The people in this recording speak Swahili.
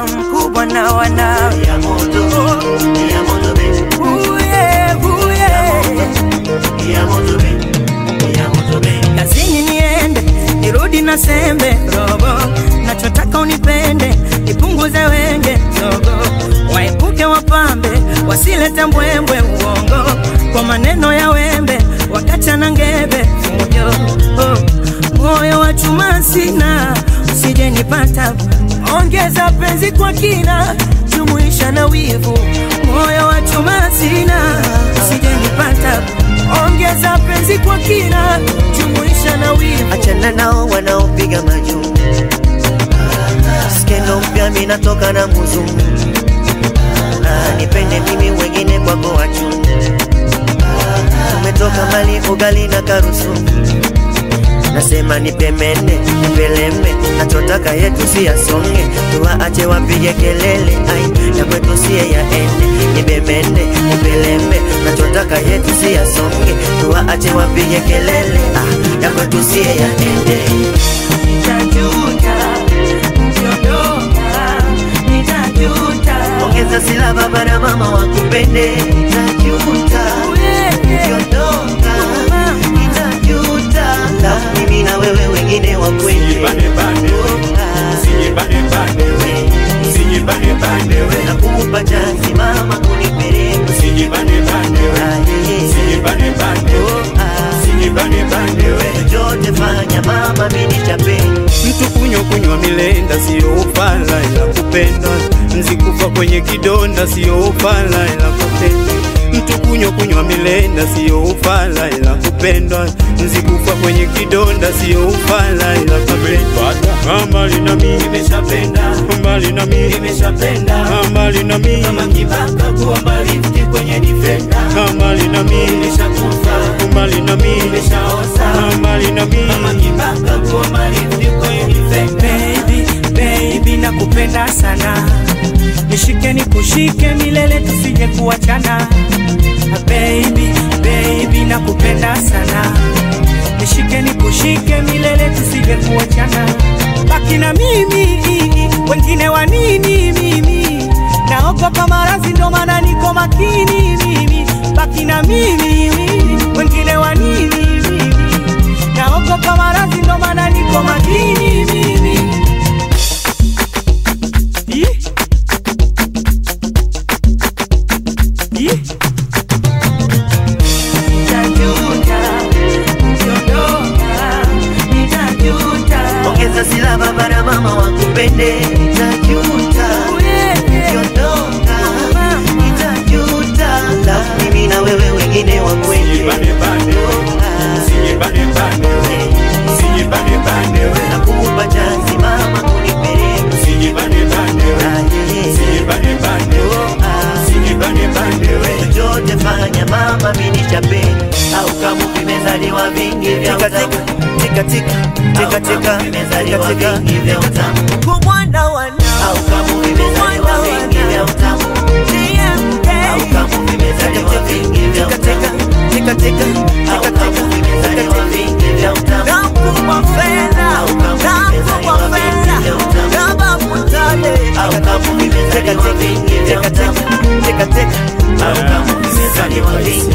mkubwa na wanawe ya moto, ya moto baby, Uye, uye. ya moto baby, ya moto baby. kazini niende nirudi na sembe robo nachotaka unipende nipunguze wenge zogo waepuke wapambe wasilete mbwembwe uongo kwa maneno ya wembe wakachana ngebe fujo oh. moyo wa chuma sina usije nipata ongeza penzi kwa kina jumuisha na wivu moyo wa chuma sina usije nipata ongeza penzi kwa kina jumuisha na wivu achana nao wanaopiga majuu skendo mpya minatoka na muzungu Ah, nipende mimi wengine kwako wachu tumetoka mali ugali na karusu nasema nipemene nipeleme nachotaka yetu si yasonge tuwaache wapige kelele ai ya kwetu siye yaende nibemene nipeleme nachotaka yetu si yasonge tuwaache wapige kelele ah, ya kwetu siye yaende nitajuta ukiondoka nitajuta ongeza sila baba na mama wakupende nitajuta ukiondoka nitajuta la mimi na wewe wengine wakwende nakupa chansi mama kunipeleka chochote fanya mama mini chapeni Mtu kunywa kunywa milenda siyo ufala ila kupendwa, nzikufa kwenye kidonda siyo ufala ila kupendwa. Mtu kunywa kunywa milenda siyo ufala ila kupendwa, nzikufa kwenye kidonda siyo ufala ila kupendwa. Mbali na mimi nimeshapenda mbali na mimi nimeshapenda mbali na mimi kama kibaka kuwa mbali kwenye difenda mbali na mimi nimeshakufa mbali na mimi nimeshaoza mbali na kama mimi kibaka kuwa mbali kwenye difenda baby baby nakupenda sana nishike nikushike milele tusije kuachana baby baby nakupenda sana nishike nikushike milele tusije kuachana baki na mimi wengine wa nini mimi naogopa maradhi ndo maana niko makini mimi baki na mimi wengine wa nini mimi naogopa maradhi ndo maana niko makini mimi Ih. Ih. Nitajuta, ukiondoka, nitajuta. ongeza sila baba na mama wakupende nitajuta ukiondoka nitajuta la mimi na wewe wengine wakwende nakupa chansi mama kunipeleka chochote fanya mama mini chapeni au kama vimezaliwa vingi vya utamu Tika, tika, tika, tika, vimezaliwa tika, tika. vingi vya utamu Kumwanda wana au kama vimezaliwa vingi vya utamu TMK. au kama vimezaliwa vingi vya Tika, utamu tika, tika, tika, au tika, kama tika, vimezaliwa tika, vingi vya utamu Nakupa fedha, nakupa fedha, kama mutale. au kama vimezaliwa vingi vya Tika, tika, utamu tika, tika. au kama vimezaliwa vingi